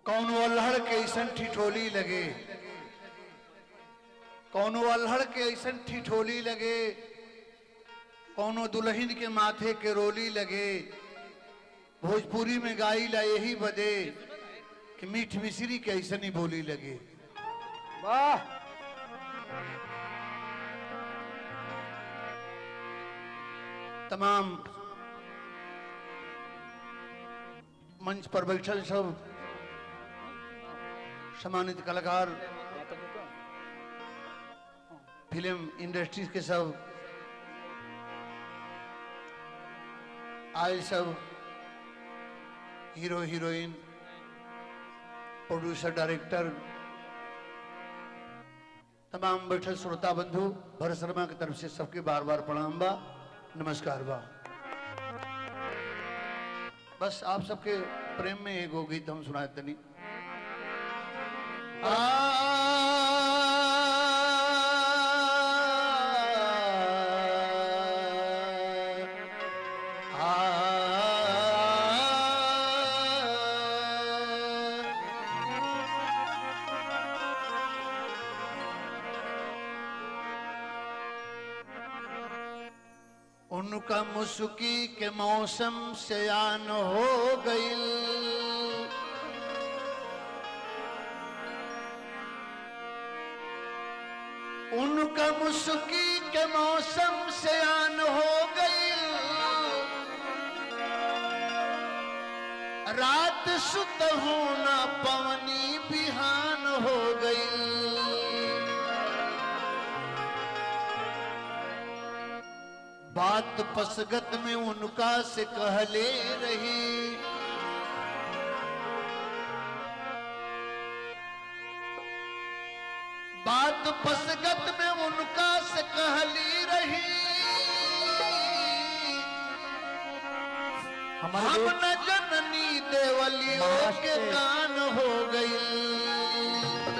कौनो अल्हड़ के ऐसन ठिठोली लगे कौनो अल्हड़ के ऐसन ठिठोली लगे कौनो दुल्हन के माथे के रोली लगे भोजपुरी में गाई ला यही बदे कि मीठ मिश्री के ऐसन ही बोली लगे वाह तमाम मंच पर बैठल सब सम्मानित कलाकार फिल्म इंडस्ट्रीज के सब आए सब हीरो हीरोइन प्रोड्यूसर डायरेक्टर तमाम बैठल श्रोता बंधु भरत शर्मा की तरफ से सबके बार बार प्रणाम बा नमस्कार बा बस आप सबके प्रेम में एगो गीत हम सुनाए तनी आ उनका मुस्की के मौसम से आन हो गई उनका मुस्की के मौसम से आन हो गई रात सुत होना पवनी बिहान हो गई बात पसगत में उनका से कहले रही बात पसगत में उनका से कहली रही हम हमारे न जननी देवलियों के नमस्ते। कान हो गई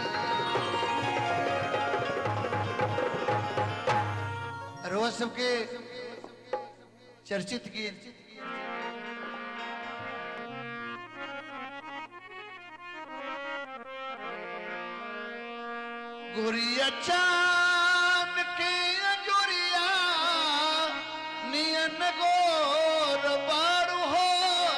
रोज सबके चर्चित गीत गुरिया चांद के अंजुरिया नियन गोर बारू हो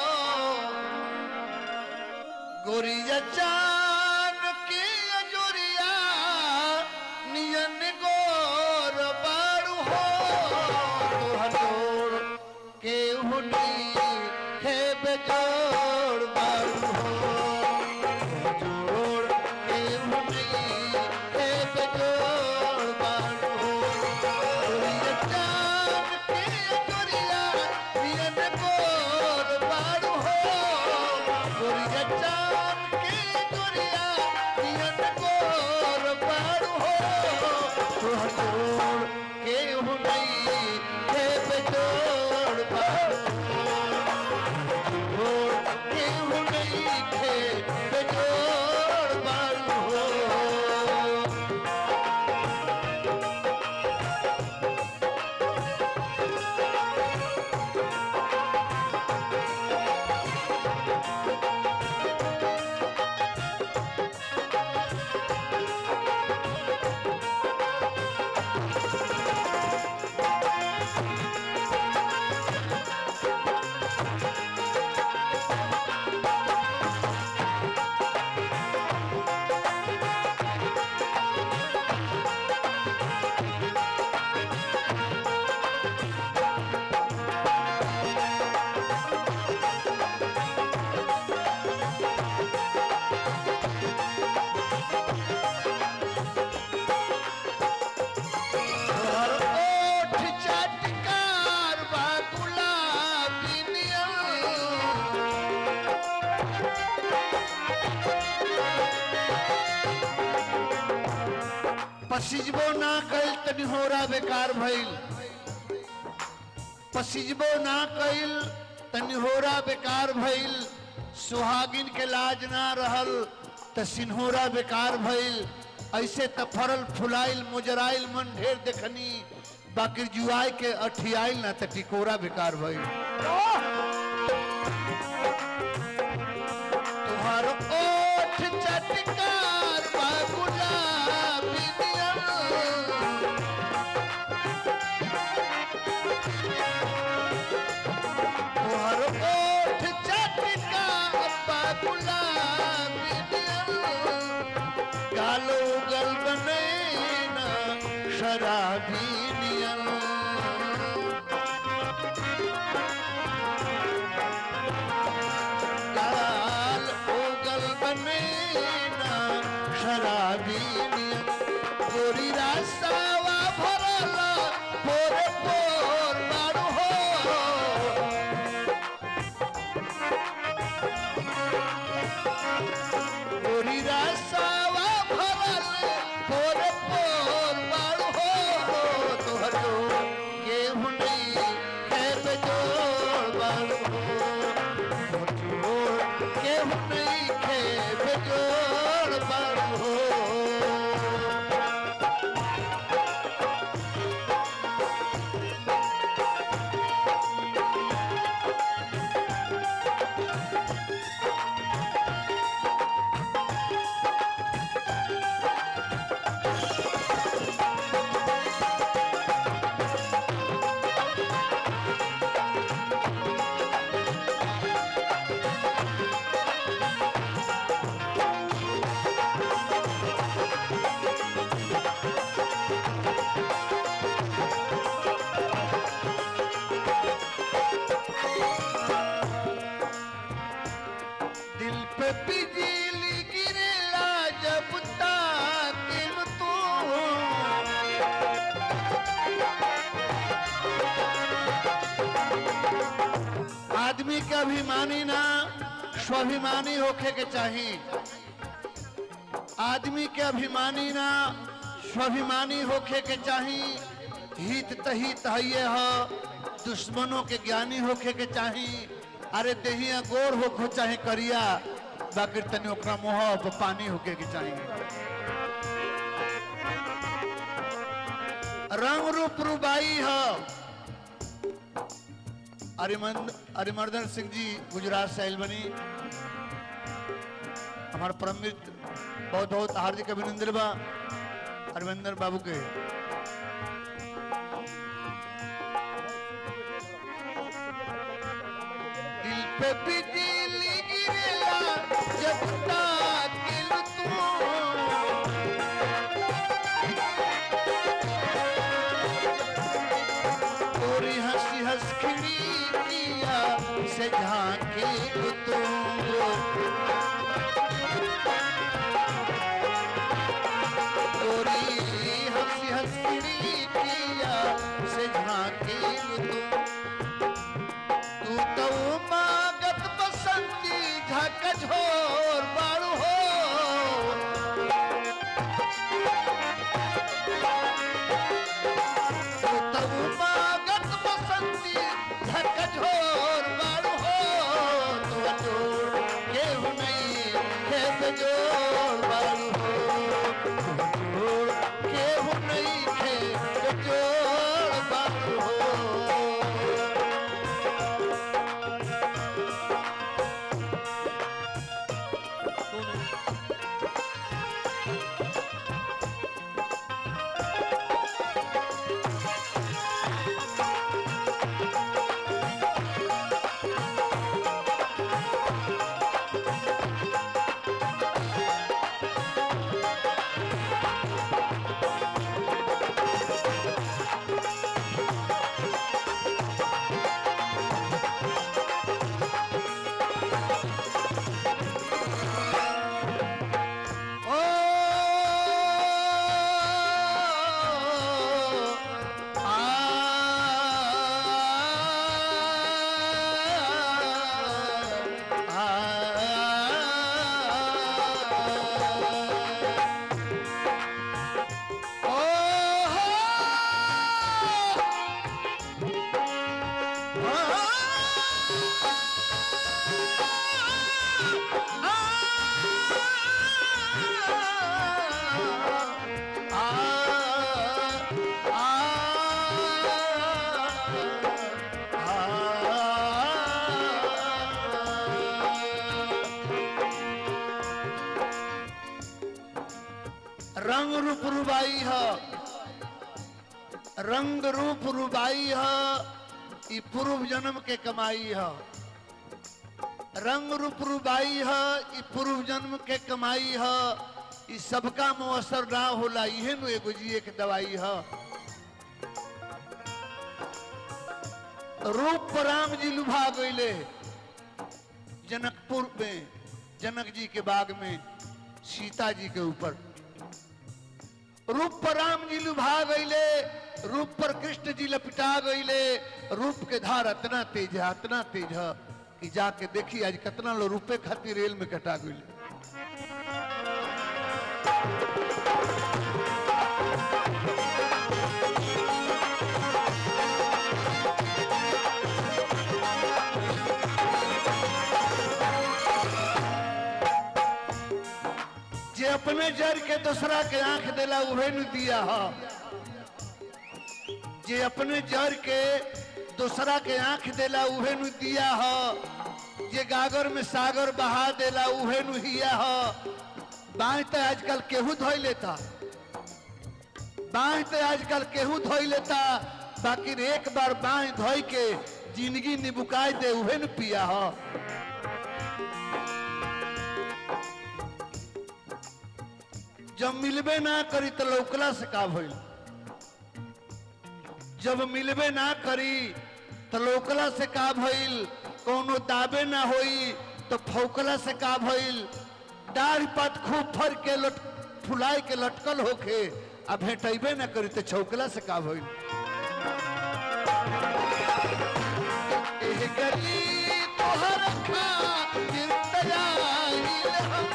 गुरिया चांद के अंजुरिया नियन गोर बारू हो तोहर जोड़ के हुनी है बेजोड़ बारू हो जोड़ के हुनी है बेजोड़ बारू हो गुरिया चांद के अंजुरिया नियन गोर बारू हो गुरिया चांद के अंजुरिया नियन गोर बारू हो तोहर जोड़ के हुनी है बेजोड़ बारू जोड़ के हुनी है बेजोड़ बारू हो तोहर ओठ चटकार बा गुलाबी नियन। पसिजबो ना कैल तनी होरा बेकार भइल पसिजबो ना कैल तनी होरा बेकार भइल सुहागिन के लाज ना रहल त सिन्होरा बेकार भइल ऐसे त फरल फुलाइल मुजराइल मन ढेर देखनी बाकी जुआई के अठियाइल ना त टिकोरा बेकार भइल तुहार ओठ गोरी रासावा भरल पोरे पोर बारू हो गोरी रासावा भरल पोरे पोर बारू हो तोहर जो केहू नहीं खेत जोड़ बारू हो जोड़ केहू नहीं खेत जोड़ बारू हो दिल पे बिजली गिरेला जब ताकिम तू आदमी का अभिमानी ना स्वाभिमानी होखे के चाहिए आदमी के अभिमानी ना स्वाभिमानी होखे के चाहिए हित तहित हइये ह दुश्मनों के ज्ञानी होखे के चाहिए अरे देहिया गोर होखो चाहे करिया बाकी तनी ओकरा मुंह पर पानी होके के चाहिए रंग रूप रूबाई है अरिमंद अरिमर्दन सिंह जी गुजरात से आयल बनी हमारे परम मित्र बहुत बहुत हार्दिक अभिनंदन बा अरविंदर बाबू के दिल पे बिजली गिरेला जब ताकिल तू तोरी हंसी हंस खिड़ी किया से झांके तू तोरी हंसी हंस खिड़ी किया से झांके तू तू तो मागत बसंती झक झोर बाड़ू हो तू तो मागत बसंती झक झोर बाड़ू हो तू जोड़ केहू नहीं खेत जोड़ बाड़ू हो जोड़ केहू नहीं खेत जोड़ बाड़ू हो ओ आ रंग रूप रुबाई है रंग रूप रुबाई है ई पूर्व जन्म के कमाई है रंग रूप रुबाई है ई पूर्व जन्म के कमाई है ई सबका मुअसर ना होला इहे नु एगो जिए के दवाई है रूप पर राम जी लुभा गईले जनकपुर में जनक जी के बाग में सीता जी के ऊपर रूप पर राम जी लुभा गईले रूप पर कृष्ण जी लपिटा गईले रूप के धार इतना तेज है इतना तेज है कि जाके देखी आज कितना लोग रुपए खातिर रेल में कटा गईले जे अपने जर के दूसरा के आंख देला उहे न दिया हा जे अपने जर के दूसरा के आंख देला उहे नु दिया हा जे गागर में सागर बहा देला उहे नु हिया हा बाह तो आजकल केहू धोई लेता बाह तो आजकल केहू धोई लेता बाकी एक बार बाह धोई के जिंदगी निबुकाय दे उहे न पिया हा जब मिलबे ना करी तो लौकला से का भइल जब मिलबे ना करी तो लौकला से का भइल कोनो दाबे ना होई तो फौकला से का भइल डाढ़ पात खूब फर के लट फुलाए के लटकल होके आ भेटैबे ना करी तो छौकला से का भइल एह गली तोहर खातिर तयाइल हम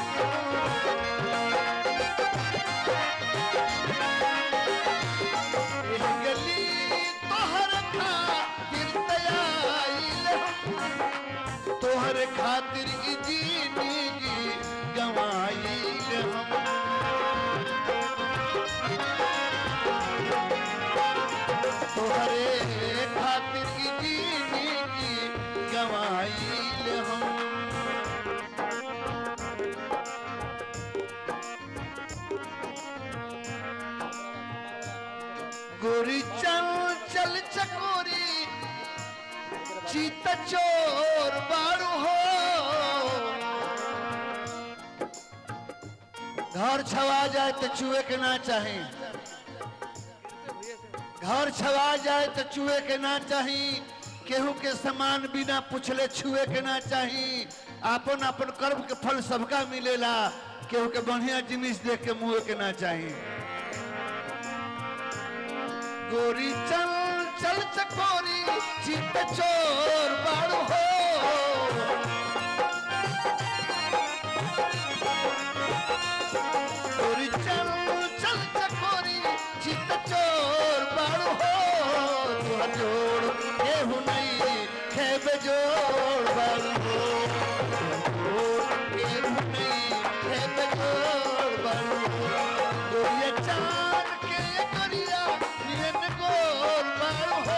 एह गली तोहर खातिर तयाइल हम तोहर खातिर ई जिंदगी गवाइल हम तोहरे खातिर ई जिंदगी गवाइल हम गोरी चल चल चकोरी चीत चोर बारू हो घर छवा जाए तो चूहे के ना चाहे घर छवा जाए तो चूहे के ना चाही केहू के समान बिना पूछले छुए के ना चाही आपन आपन कर्म के फल सबका मिलेला केहू के बढ़िया जिनिस देख के मुँह के ना चाही गोरी चल चल चकोरी चित चोर बाड़ू हो गोरी चल चल चकोरी चित चोर बाड़ू हो तुहर जोड़ केहू नहीं खेब जोड़ बाड़ू हो जोड़ केहू नहीं खेब जोड़ बाड़ू हो गोरिया चार के गोरिया नियन गोर बाड़ू हो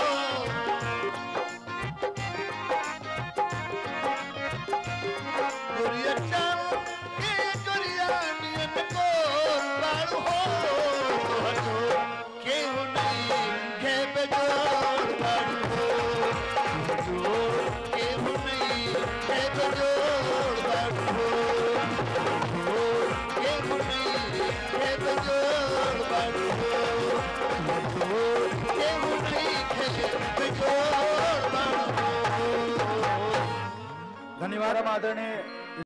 गोरिया चाल के गोरिया नियन गोर बाड़ू हो तोहर जोड़ केहू नहीं घेब जोड़ बाड़ू हो जोड़ केहू नहीं घेब जोड़ बाड़ू हो जोड़ केहू नहीं घेब जोड़ बाड़ू हो जोड़ केहू नहीं घेब जोड़ बाड़ू हो धन्यवाद हम आदरणीय